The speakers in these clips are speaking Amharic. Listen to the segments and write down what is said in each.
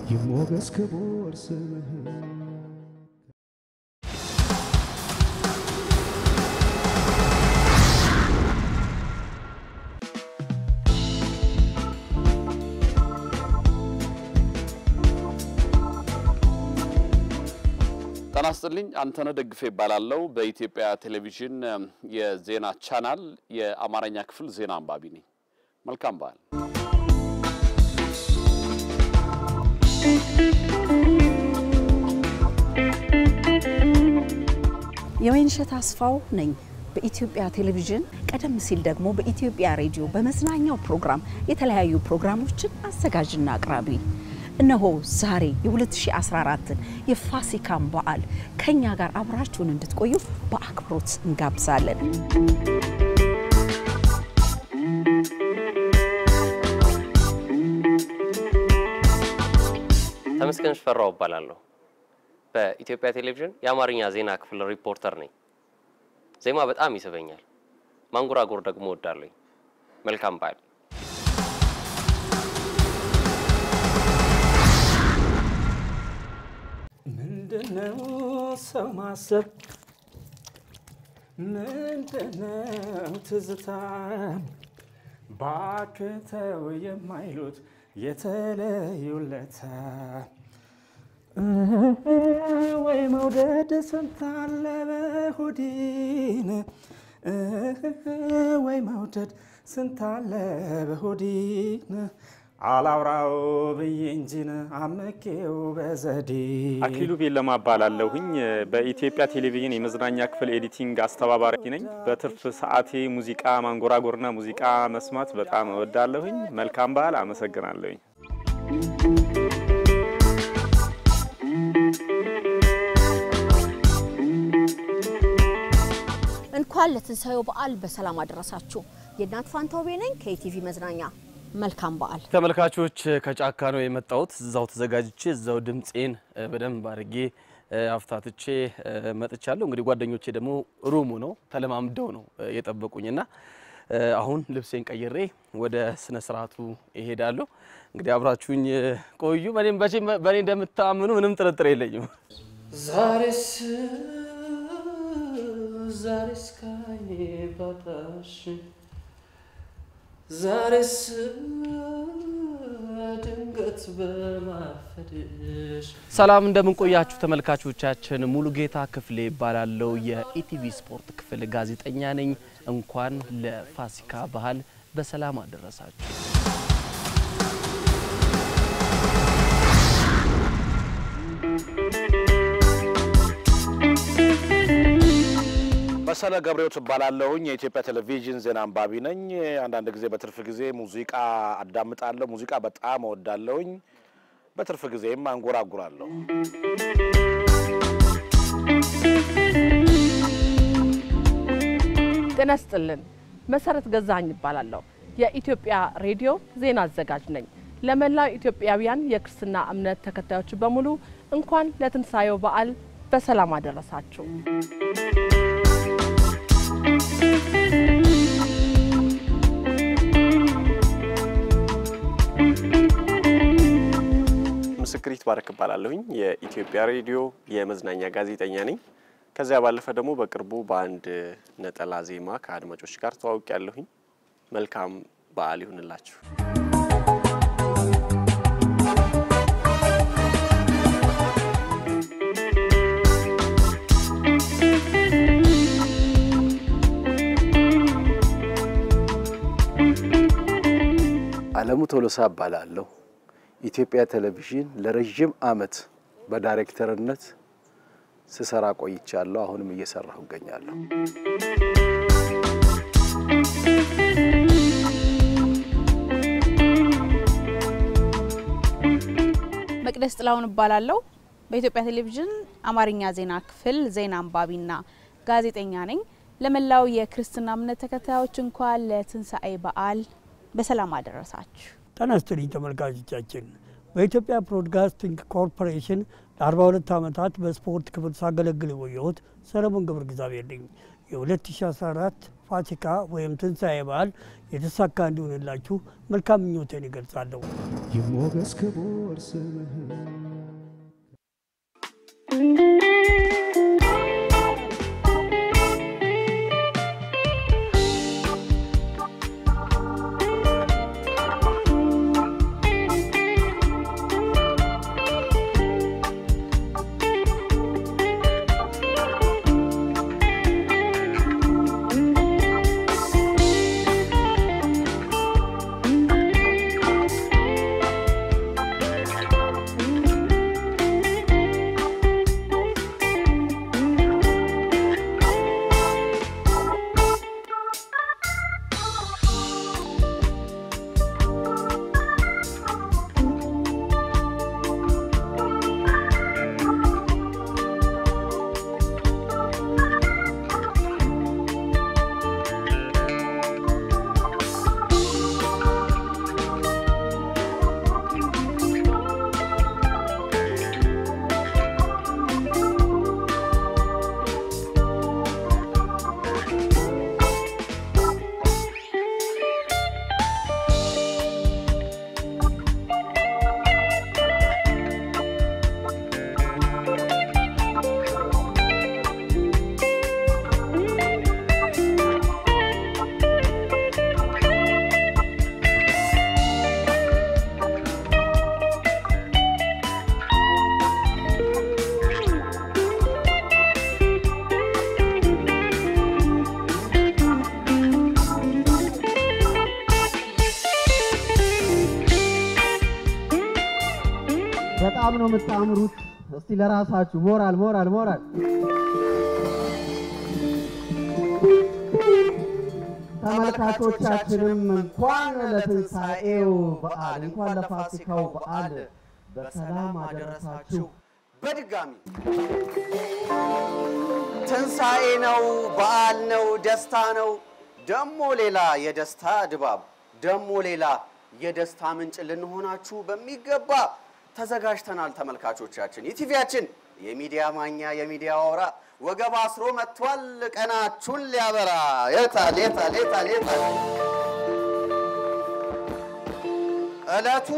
ይሞገስ ክቡር ስምህ ጤና ይስጥልኝ። አንተነህ ደግፌ ይባላለው። በኢትዮጵያ ቴሌቪዥን የዜና ቻናል የአማርኛ ክፍል ዜና አንባቢ ነኝ። መልካም በዓል። የወይንሸት አስፋው ነኝ። በኢትዮጵያ ቴሌቪዥን ቀደም ሲል ደግሞ በኢትዮጵያ ሬዲዮ በመዝናኛው ፕሮግራም የተለያዩ ፕሮግራሞችን አዘጋጅና አቅራቢ እነሆ ዛሬ የ2014ን የፋሲካን በዓል ከኛ ጋር አብራችሁን እንድትቆዩ በአክብሮት እንጋብዛለን። ተመስገን ሽፈራው እባላለሁ። በኢትዮጵያ ቴሌቪዥን የአማርኛ ዜና ክፍል ሪፖርተር ነኝ። ዜማ በጣም ይስበኛል፣ ማንጎራጎር ደግሞ እወዳለሁ። መልካም በዓል። ምንድነው ሰው ማሰብ? ምንድነው ትዝታ? ባክተው የማይሉት የተለዩለታ ወይ መውደድ ስንታለ በሆዲን ወይ መውደድ ስንታለ በሆዲን አላውራው ብዬ እንጂን አመኬው በዘዴ አክሊሉ ቤለማ እባላለሁኝ። በኢትዮጵያ ቴሌቪዥን የመዝናኛ ክፍል ኤዲቲንግ አስተባባሪ ነኝ። በትርፍ ሰዓቴ ሙዚቃ ማንጎራጎርና ሙዚቃ መስማት በጣም እወዳለሁኝ። መልካም በዓል። አመሰግናለሁኝ። እንኳን ለትንሳኤው በዓል በሰላም አደረሳችሁ። የእናት ፋንታውቤ ነኝ ከኢቲቪ መዝናኛ። መልካም በዓል ተመልካቾች ከጫካ ነው የመጣሁት። እዛው ተዘጋጅቼ እዛው ድምፄን በደንብ አድርጌ አፍታትቼ መጥቻለሁ። እንግዲህ ጓደኞቼ ደግሞ ሩሙ ነው ተለማምደው ነው የጠበቁኝና አሁን ልብሴን ቀይሬ ወደ ስነ ስርዓቱ ይሄዳለሁ። እንግዲህ አብራችሁኝ ቆዩ። በእኔም በእኔ እንደምታምኑ ምንም ጥርጥር የለኝም። ዛሬስ ዛሬስ ካይኔ ባጣሽ ዛሬስ ድንገት በማፈድሽ ሰላም እንደምንቆያችሁ ተመልካቾቻችን። ሙሉ ጌታ ክፍሌ ይባላለው የኢቲቪ ስፖርት ክፍል ጋዜጠኛ ነኝ። እንኳን ለፋሲካ ባህል በሰላም አደረሳችሁ። መሰለ ገብሬው ትባላለሁኝ። የኢትዮጵያ ቴሌቪዥን ዜና አንባቢ ነኝ። አንዳንድ ጊዜ በትርፍ ጊዜ ሙዚቃ አዳምጣለሁ። ሙዚቃ በጣም እወዳለሁኝ። በትርፍ ጊዜም አንጎራጉራለሁ። ጤና ይስጥልን። መሰረት ገዛኝ ይባላለሁ። የኢትዮጵያ ሬዲዮ ዜና አዘጋጅ ነኝ። ለመላው ኢትዮጵያውያን የክርስትና እምነት ተከታዮች በሙሉ እንኳን ለትንሳኤው በዓል በሰላም አደረሳችሁ። ምስክሪት ባረክ እባላለሁኝ። የኢትዮጵያ ሬዲዮ የመዝናኛ ጋዜጠኛ ነኝ። ከዚያ ባለፈ ደግሞ በቅርቡ በአንድ ነጠላ ዜማ ከአድማጮች ጋር ተዋውቅ ያለሁኝ። መልካም በዓል ይሁንላችሁ። አለሙ ቶሎሳ እባላለሁ። ኢትዮጵያ ቴሌቪዥን ለረዥም ዓመት በዳይሬክተርነት ስሰራ ቆይቻለሁ። አሁንም እየሰራሁ እገኛለሁ። መቅደስ ጥላሁን እባላለሁ። በኢትዮጵያ ቴሌቪዥን አማርኛ ዜና ክፍል ዜና አንባቢና ጋዜጠኛ ነኝ። ለመላው የክርስትና እምነት ተከታዮች እንኳን ለትንሣኤ በዓል በሰላም አደረሳችሁ። ጤና ይስጥልኝ ተመልካቾቻችን። በኢትዮጵያ ብሮድካስቲንግ ኮርፖሬሽን ለ42 ዓመታት በስፖርት ክፍል ሳገለግል የቆየሁት ሰለሞን ገብረ እግዚአብሔር ነኝ። የ2014 ፋሲካ ወይም ትንሣኤ በዓል የተሳካ እንዲሆንላችሁ መልካም ምኞቴን ይገልጻለሁ። ይሞገስ ክቡር ስምህ በጣም ነው የምታምሩት። እስቲ ለራሳችሁ ሞራል ሞራል ሞራል። ተመልካቾቻችንም እንኳን ለትንሣኤው በዓል እንኳን ለፋሲካው በዓል በሰላም አደረሳችሁ። በድጋሚ ትንሣኤ ነው፣ በዓል ነው፣ ደስታ ነው። ደሞ ሌላ የደስታ ድባብ፣ ደሞ ሌላ የደስታ ምንጭ ልንሆናችሁ በሚገባ ተዘጋጅተናል። ተመልካቾቻችን የቲቪያችን የሚዲያ ማኛ የሚዲያ አውራ ወገብ አስሮ መጥቷል። ቀናችሁን ሊያበራ የታል የታል የታል የታል ዕለቱ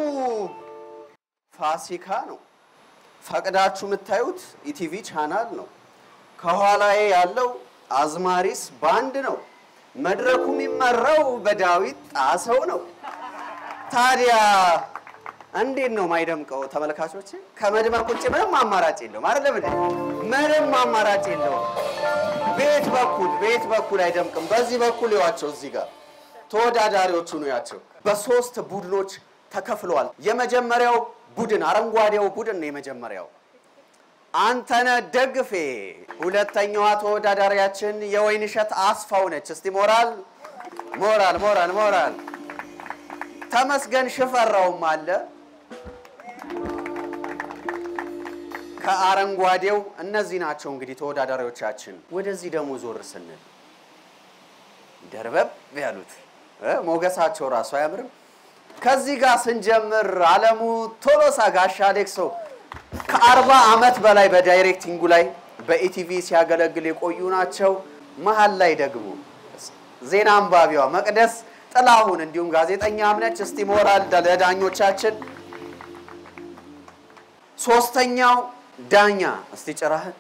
ፋሲካ ነው። ፈቅዳችሁ የምታዩት ኢቲቪ ቻናል ነው። ከኋላዬ ያለው አዝማሪስ ባንድ ነው። መድረኩ የሚመራው በዳዊት ጣሰው ነው። ታዲያ እንዴት ነው ማይደምቀው? ተመልካቾች ከመድመቅ ውጭ ምንም አማራጭ የለውም። አይደለም እንዴ? ምንም አማራጭ የለውም። ቤት በኩል ቤት በኩል አይደምቅም። በዚህ በኩል ይዋቸው፣ እዚህ ጋር ተወዳዳሪዎቹ ነው ያቸው። በሶስት ቡድኖች ተከፍለዋል። የመጀመሪያው ቡድን አረንጓዴው ቡድን ነው የመጀመሪያው አንተነህ ደግፌ፣ ሁለተኛዋ ተወዳዳሪያችን የወይንሸት አስፋው ነች። እስቲ ሞራል ሞራል ሞራል ሞራል። ተመስገን ሽፈራውም አለ። ከአረንጓዴው እነዚህ ናቸው እንግዲህ ተወዳዳሪዎቻችን። ወደዚህ ደግሞ ዞር ስንል ደርበብ ያሉት እ ሞገሳቸው ራሱ አያምርም? ከዚህ ጋር ስንጀምር አለሙ ቶሎሳ ጋሻ አሌክሶ ከአርባ ዓመት በላይ በዳይሬክቲንጉ ላይ በኢቲቪ ሲያገለግል የቆዩ ናቸው። መሀል ላይ ደግሞ ዜና አንባቢዋ መቅደስ ጥላሁን እንዲሁም ጋዜጠኛ አምነች። እስቲ ሞራል ለዳኞቻችን። ሶስተኛው ዳኛ እስቲ ጭራህን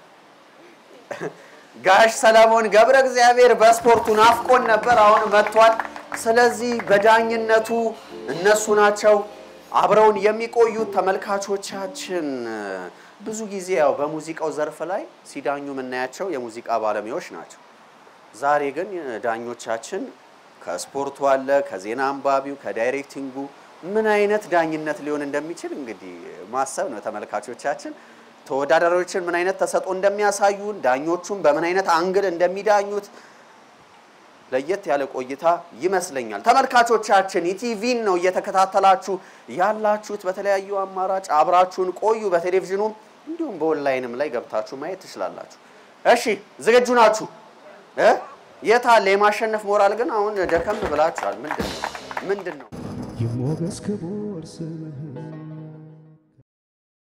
ጋሽ ሰለሞን ገብረ እግዚአብሔር በስፖርቱ ናፍቆን ነበር፣ አሁን መጥቷል። ስለዚህ በዳኝነቱ እነሱ ናቸው አብረውን የሚቆዩት። ተመልካቾቻችን ብዙ ጊዜ ያው በሙዚቃው ዘርፍ ላይ ሲዳኙ የምናያቸው የሙዚቃ ባለሙያዎች ናቸው። ዛሬ ግን ዳኞቻችን ከስፖርቱ አለ፣ ከዜና አንባቢው፣ ከዳይሬክቲንጉ ምን አይነት ዳኝነት ሊሆን እንደሚችል እንግዲህ ማሰብ ነው ተመልካቾቻችን። ተወዳዳሪዎችን ምን አይነት ተሰጥኦ እንደሚያሳዩን፣ ዳኞቹን በምን አይነት አንግል እንደሚዳኙት ለየት ያለ ቆይታ ይመስለኛል። ተመልካቾቻችን ኢቲቪን ነው እየተከታተላችሁ ያላችሁት። በተለያዩ አማራጭ አብራችሁን ቆዩ። በቴሌቪዥኑም እንዲሁም በኦንላይንም ላይ ገብታችሁ ማየት ትችላላችሁ። እሺ ዝግጁ ናችሁ? እ የት አለ የማሸነፍ ሞራል? ግን አሁን ደከም ብላችኋል። ምንድን ነው ምንድን ነው? ይሞገስ ክቡር ስምህ